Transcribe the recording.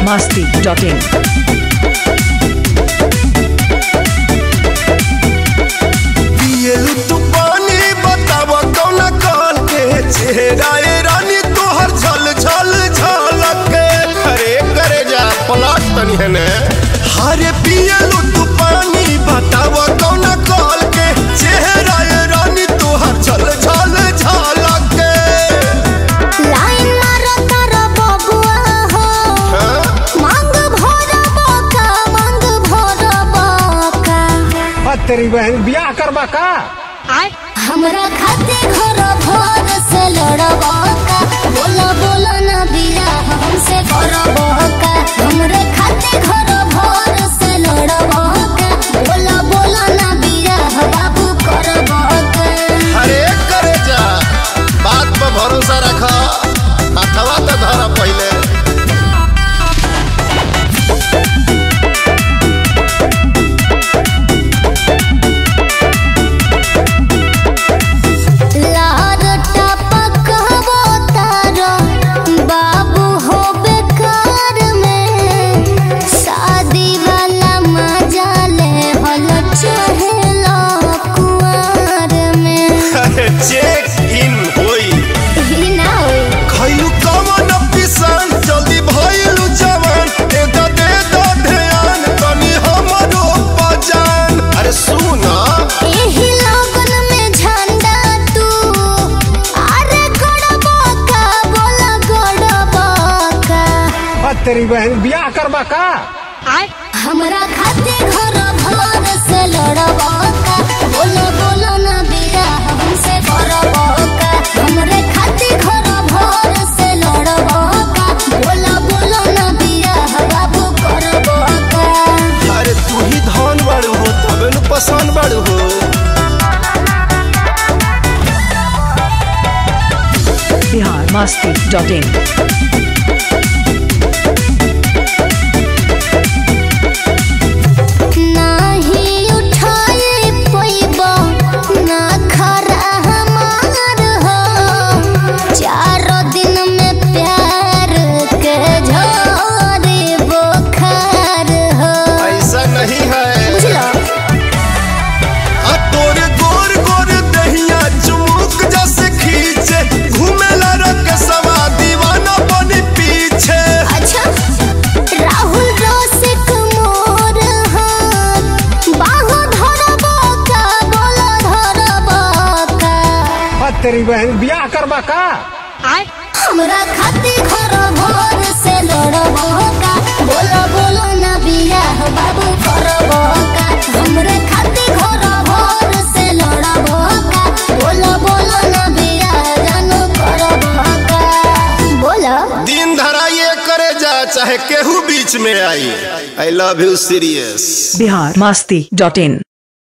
masti.in. पियलू तू पानी बताव कौना काल के चेहरा ए रानी तोहर झल झल झलके अरे करे जा पलट तनी है ने हरे पियलू तू पानी बताव कौना काल के चेहरा ए रानी तोहर झल झल झलके लाइन मारो तारा बबुआ हो हाँ? मांग भोरा बका मांग भोरा बका आ, तेरी बहन बियाह करबा का हमरा खाते घर भोर से लड़बा का बोला बोला ना बिया हमसे करबा का हमरे खाते घर भोर से लड़बा का बोला बोला ना बिया बाबू करबा का अरे करे जा बात पर भरोसा रखा अथवा तो धरा पहले लार टपकबो तारो बाबू हो बेकार में शादी वाला मजा ले हल चहेला कुआर में चेक इन होई ही ना होई खैलू कमन पिसान जल्दी भइलू जवान दे दो दे दो ध्यान तनी हमरो बजान अरे सुन एही लगन में झंडा तू अरे गड़बा का बोला गड़बा का आ, तेरी बहन बियाह करबा का हमरा खाते घर भर से लड़बा का बोलो बोलो ना बिया हमसे करबा का हमरे खाते घर भर से लड़बा का बोलो बोलो ना बिया बाबू करबा का अरे तू ही धन बाड़ू हो तबे नु पसंद बाड़ू हो Bihar masti.in. नाही उठाए पैबा ना खरा हमार हो चारों दिन में प्यार के झोरे बोखार हो ऐसा नहीं है बुझलो आ तोरे गोर गोर दहिया चुमुक जैसे खींचे घूमेला रख सवा दीवाना बनी पीछे अच्छा राहुल रोसिक मोर हाथ बाहों धरबा का बोला धरबा का आ, तेरी बहन बियाह करबा का हमरा खाते घर भर से लड़बो का बोलो बोलो ना बिया बाबू करबो का हमरे खाते घर भर से लड़बो का बोलो बोलो ना बिया जानू करबो का बोलो दिन धरा ये करे जा चाहे केहू बीच में आई I love you serious Bihar masti.in.